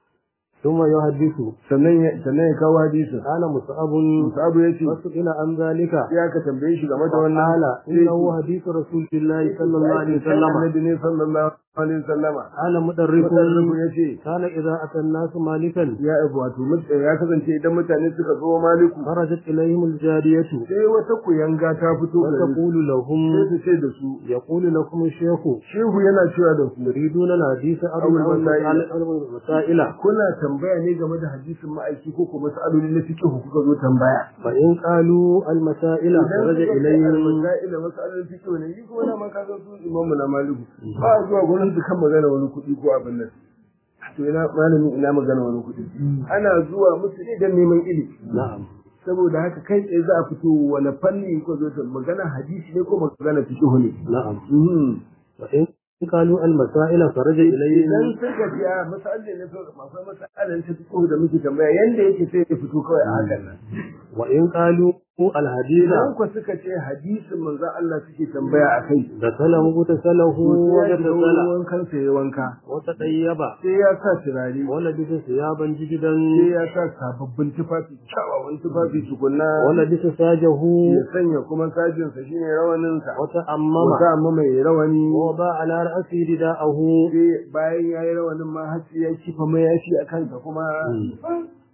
ثم يحدث sannan ya sannan ya kawo hadisin قال مصعب Musabu ya ce وسئل عن ذلك sai aka tambaye shi game da wannan قال sai إنه حديث رسول الله صلى الله عليه وسلم Annabi ne sallallahu alaihi wasallama قال مدرك Mudarrifu ya ce كان إذا أتى الناس مالكا ya wato mut- ya kasance idan mutane suka zo maliku خرجت إليهم الجارية sai wata kuyanga ta fito gare su وتقول لهم sai su ce da su يقول لكم الشيخ shehu yana cewa da ku يريدون الحديث أو أو المسائل. المسائل kuna tambaya ne game da hadisin ma'aiki ko kuma mas'aloli na fiqh kuka zo tambaya فإن قالوا المسائل خرج إليهم masaila mas'alolin fiqh ne ni kuma na ma ka ga su imamu na maliku ba zuwa gurin su kan magana wani kuɗi ko abin nan to ina malami ina magana wani kuɗi ana zuwa musu ne dan neman ilimi نعم saboda haka kai tsaye za a fito wani fanni ko zo ta magana hadisi ne ko magana fiqh ne نعم Mhm. فإن قالوا المسائل خرج idan إليهم suka ji a masalin ne to masu masalin ta fito da muke tambaya yanda yake sai ya fito kawai a hakan nan وإن قالوا الحديث idan ku suka ce hadisin manzon Allah suke tambaya a kai دخل مغتسله to sai ya shiga وغتسل wankan sa ya wanka وتطيب sai ya sa turare ولبس ثيابا جديدا sai ya sa sababbin tufafi kyawawan tufafi tukunna ولبس ساجه ya sanya kuma sajinsa shine rawaninsa وتأمم wata amma mai rawani ووضع على رأسه رداءه sai bayan ya yi rawanin ma har sai ya kifa mayafi a kansa kuma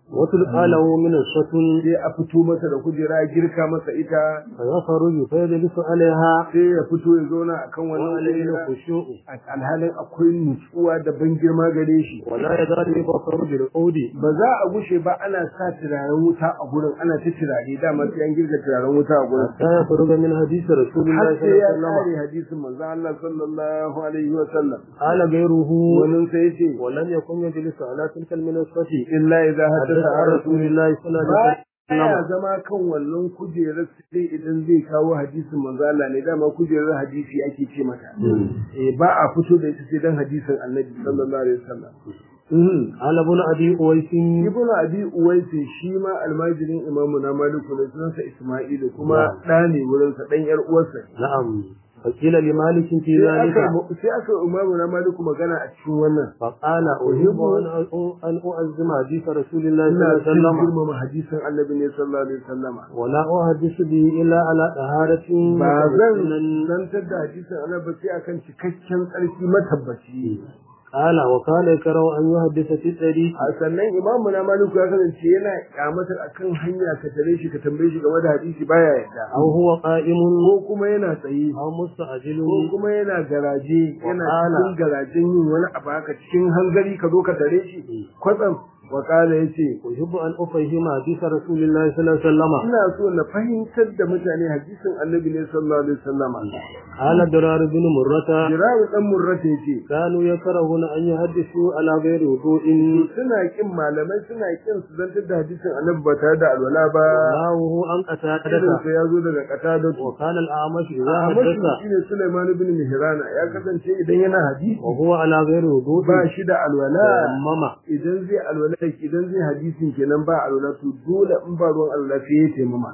وتلقى له من الشتم sai a fito masa da kujera a girka masa ita فيخرج فيجلس عليها sai ya fito ya zauna akan wannan وعليه kujera الخشوع alhalin akwai nutsuwa da ban girma gare shi ولا يزال يبصر بالعود ba za a gushe ba ana sa turaren wuta a gurin ana ta turare dama sai an girka turaren wuta a gurin حتى يخرج من حديث رسول الله har صلى sai ya الله عليه kare hadisin manzo Allah sallallahu alaihi wa sallam قال غيره wannan sai yace ولم يكن يجلس على تلك المنصة illa idza حدث hadatha عن رسول الله صلى الله عليه ba ya وسلم zama kan wannan kujerar sai idan zai kawo hadisin manzo Allah ne dama kujerar hadisi ake ce mata eh ba a fito da ita sai dan hadisin Annabi sallallahu alaihi wasallam Mhm. قال ابن أبي أويس Ibn Abi Uwais shi ma almajirin Imam na Maliku ne sunansa Isma'ilu kuma ɗa ne wurin sa dan yar uwarsa نعم فقيل لمالك في sai ذلك aka sai aka Imam na Maliku magana a cikin wannan فقال أحب أن أن أعزم حديث رسول الله صلى ina الله عليه son وسلم girmama hadisin Annabi ne sallallahu alaihi wasallama ولا أحدث به إلا على طهارة ba zan وسنن. zantar da hadisin Annabi sai akan cikakken tsarki matabbaci قال وكان يكره أن يحدث في الطريق a sannan imamu na maliku ya kasance yana kyamatar akan hanya ka tare shi ka tambaye shi game da hadisi baya yadda أو هو قائم ko kuma yana tsaye أو مستعجل ko kuma yana garaje yana Wakala. cikin garajen yin wani abu haka cikin hanzari ka zo ka tare shi kwatsam wakala ya ce أحب أن أفهم حديث رسول الله صلى الله عليه وسلم ina so na fahimtar da mutane hadisin annabi ne sallallahu alaihi wasallama قال درار بن مرة jirawu dan murrata yace كانوا يكرهون أن يحدثوا على غير وضوء suna kin malamai suna kin su zantar da hadisin annabi ba tare da alwala ba وناه أن irin قتادة sa ya zo daga qatadatu وكان الأعمش إذا Ahmadu حدث shine Sulaiman ibn Mihrana ya kasance idan yana hadisi وهو على غير وضوء ba shi da alwala تيمم idan zai alwala idan zai hadisin kenan ba alwala to dole in ba ruwan alwala sai ya taimama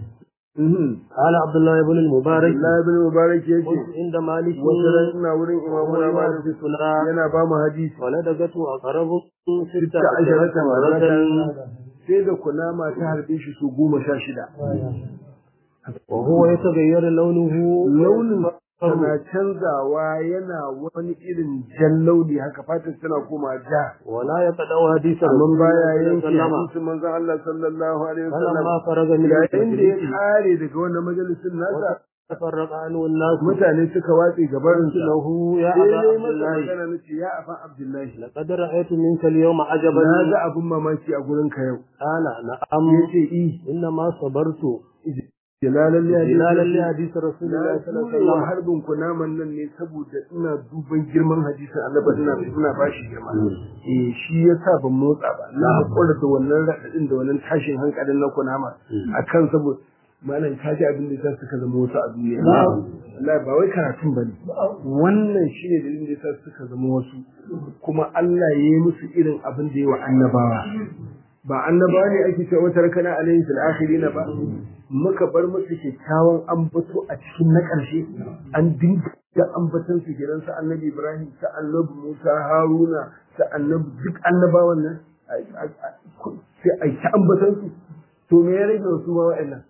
Mhm. قال عبد الله بن المبارك Allah ibn Mubarak قلت yake عند مالك wata ran ina wurin Imam وهو Malik يحدثنا yana ba mu hadisi ولدغته أقرب ستة ta asharata عشرة مرة maratan sai da kunama ta harbe shi su goma sha shida وهو يتغير لونه launin tana canzawa yana wani irin jan launi haka fatan tana koma ja ولا يقطع حديث amma رسول baya الله yanke صلى الله عليه وسلم hadisin manzon Allah sallallahu alaihi فلما wasallam فرغ من yayin da ya المجلس kare daga wannan majalisin nasa تفرق عنه الناس mutane suka watse gabarin قلت sa له يا sai أبا dai عبد masa الله magana nace ya afa Abdullahi لقد رأيت منك اليوم عجبا na ga abin mamaki a gurin ka yau قال نعم yace i إنما صبرت jalalan جلالا لحديث رسول الله na صلى الله عليه tura وسلم harbin kunaman nan ne saboda ina duban girman hadisin annabi ina ina bashi girma eh shi yasa ban motsa ba na hakura da wannan radadin da wannan tashin hankalin na kunama akan saboda malam ka ji abin da yasa suka zama wasu a duniya wallahi ba wai karatun bane wannan shine dalilin da yasa suka zama wasu kuma Allah ya yi musu irin abin da ya wa annabawa ba annabawa ne ake cewa wata rakana alayhi fil akhirin ba muka bar musu kyakkyawan ambato a cikin na ƙarshe an dinga ambaton su kenan sa annabi Ibrahim sa annabi Musa Haruna sa annabi duk annabawan nan sai a ta ambaton su to me ya rage su ma wa'annan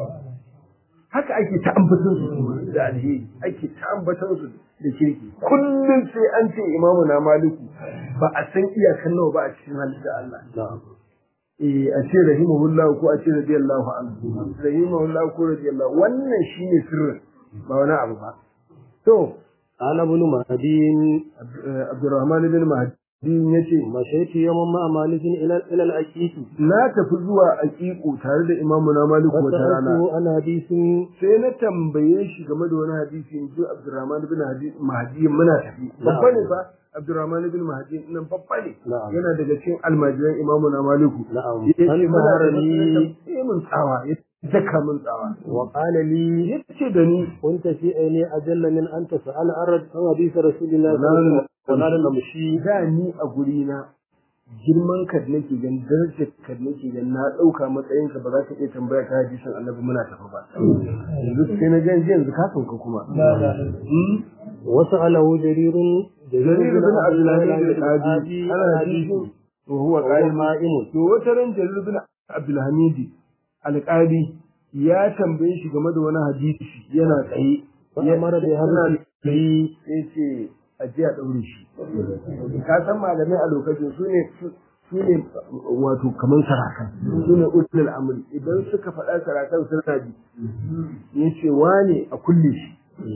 haka ake ta ambaton su da alheri ake ta ambaton su da kirki kullum sai an ce imamu na maliku ba a san iyakan nawa ba a cikin halitta Allah eh a ce rahimahullahu ko a ce radiyallahu anhu rahimahullahu ko radiyallahu wannan shine sirrin ba wani abu ba to قال ابن مهدي Abdurrahman bin Mahdi yace مشيت يوما مع مالك إلى إلى الأكيد na tafi zuwa aqiqu tare da imamu na maliku wata rana فسألته عن حديث sai na tambaye shi game da wani hadisi in ji Abdurrahman bin Hadi- Mahdi muna tafi babba ne fa Abdurrahman bin Mahdi nan babba ne Na'am. yana daga cikin almajiran imamu na maliku نعم yace هل muna ظهر da لي sai mun tsawa ya daka mun tsawa وقال لي yace da ni كنت في عيني أجل من أن تسأل عن حديث رسول الله صلى الله عليه وسلم ولا نمشي da ni a guri na girman ka da nake gan darajar ka da nake gan na dauka matsayin ka ba za ka iya tambaya ta hadisin annabi muna tafi ba yanzu sai na gan yanzu ka sauka kuma Hmm? وسأله جرير jarir bin abdullahi bin qadi القاضي ana عن hadisi حديث to huwa وهو qa'im قائم to wata ran jarir bin abdulhamidi alqadi ya tambaye shi game da wani hadisi yana tsaye فأمر بهذا sai ce a je a ɗaure shi ka san malamai a lokacin su ne su ne wato kamar sarakan su ne ulul amri idan suka faɗa sarakan suna bi ya ce wane a kulle shi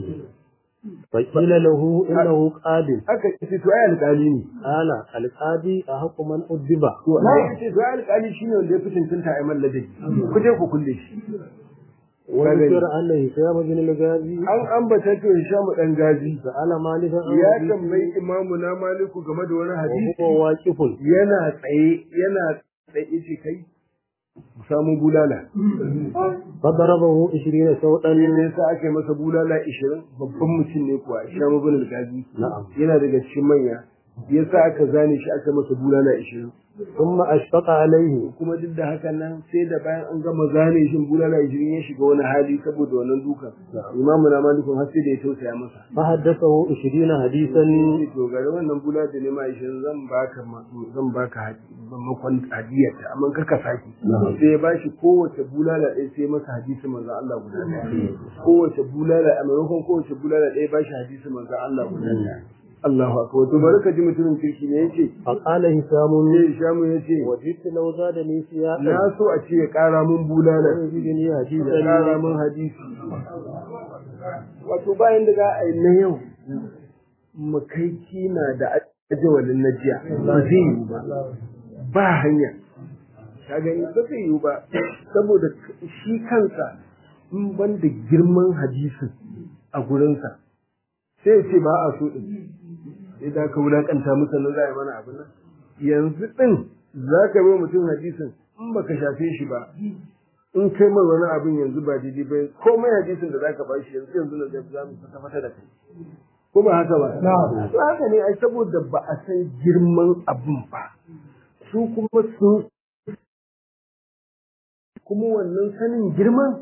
فقيل له إنه قادم aka ce to ai alƙali ne قال القاضي أحق من أدب to ai ce to ai alƙali shine wanda ya fi cancanta a yi malladabi ku je ku kulle shi وذكر أن هشام بن الغازي an ambata to Hisham dan gazi سأل مالكا عن ya حديثه tambayi imamu na maliku game da wani hadisi وهو واقف yana tsaye yana tsaye ce kai ku samu bulala فضربه عشرين سوطا ne yasa aka yi masa bulala 20 babban mutum ne kuwa Hisham ibn al-Gazi نعم yana daga cikin manya yasa aka zane shi aka masa bulala 20 ثم أشفق عليه kuma duk da hakan nan sai da bayan an gama zane shi bulala 20 ya shiga wani hali saboda wannan duka imamu na malikun har sai da ya tausaya masa فحدثه عشرين حديثا sai to gare wannan bulala da nema 20 zan baka ma- zan baka hadi- makon hadiyarta amma kaka saki sai ya bashi kowace bulala ɗaya sai masa hadisi manzo Allah guda ɗaya kowace bulala a maimakon kowace bulala ɗaya bashi hadisi manzo Allah guda ɗaya Allahu akbar to bari ka ji mutumin kirki ne yace فقال هشام sai Shamu yace وجدت لو زادني سياقا na so a ce ya ƙara mun bulala ويزيدني ya حديثا ƙara mun hadisi wato bayan da za a yi na yau mu kai kina da ajawalin na jiya ba zai yiwu ba ba hanya ka gani ba zai yiwu ba saboda shi kansa in ban da girman hadisin a gurinsa sai ya ce ba a so ɗin sai da ka wulaƙanta musa na za a yi mana abin nan yanzu ɗin za ka bai mutum hadisin in baka shafe shi ba in kai mai wani abin yanzu ba daidai ba komai hadisin da zaka ba shi yanzu yanzu na zai za mu fata fata da kai ko ba haka ba to haka ne ai saboda ba a san girman abin ba su kuma sun kuma wannan sanin girman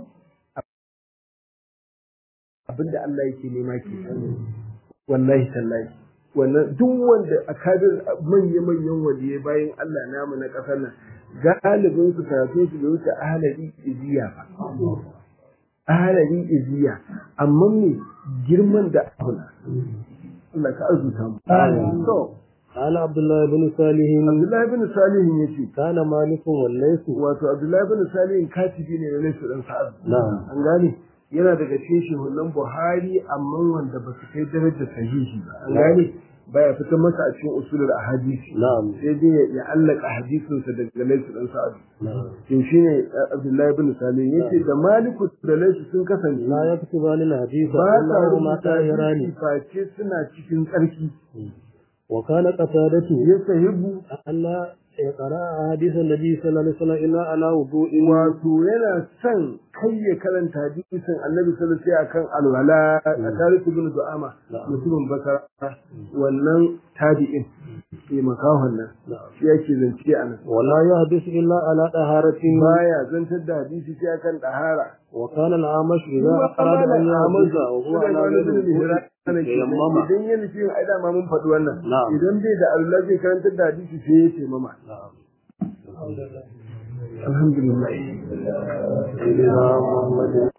abin da Allah yake nema ke wallahi tallahi wannan duk wanda a kabir manya-manyan waliyai bayan Allah namu na ƙasar nan galibin su karatu su bai wuce ahalari iziya ba ahalari iziya amma me girman da abuna Allah ka arzuta mu to قال عبد الله بن صالح Abdullahi bin Salih yace كان مالك والليث wato Abdullahi bin Salih katibi ne na Laisu dan Sa'ad نعم an gane yana daga cikin shehunan Buhari amma wanda ba su kai darajar sahihi ba an gane baya fitar masa a cikin usulul ahadisi نعم sai dai ya allaka hadisinsa daga Laisu dan Sa'ad نعم to shine Abdullahi bin Salim yace da Maliku da Laisu sun kasance لا يكتبان الحديث ba sa إلا هما rubuta طاهران hadisi face suna cikin tsarki وكان قتادته ya sahibu ألا يقرأ حديث النبي صلى الله عليه وسلم إلا على وضوء wato yana son kai ya karanta hadisin Annabi sallallahu alaihi wasallam akan alwala a tarihi bin Du'ama mutumin Basra wannan tabi'in ke makahon nan shi yake zance a nan ولا يحدث إلا على طهارة baya zantar da hadisi sai akan dahara وكان الأعمش إذا أراد أن يحدث وهو على غير الوضوء تيمم idan yana cikin ai dama mun faɗi wannan Na'am. idan bai da Allah zai karantar da hadisi sai ya ce mama نعم alhamdulillah سيدنا محمد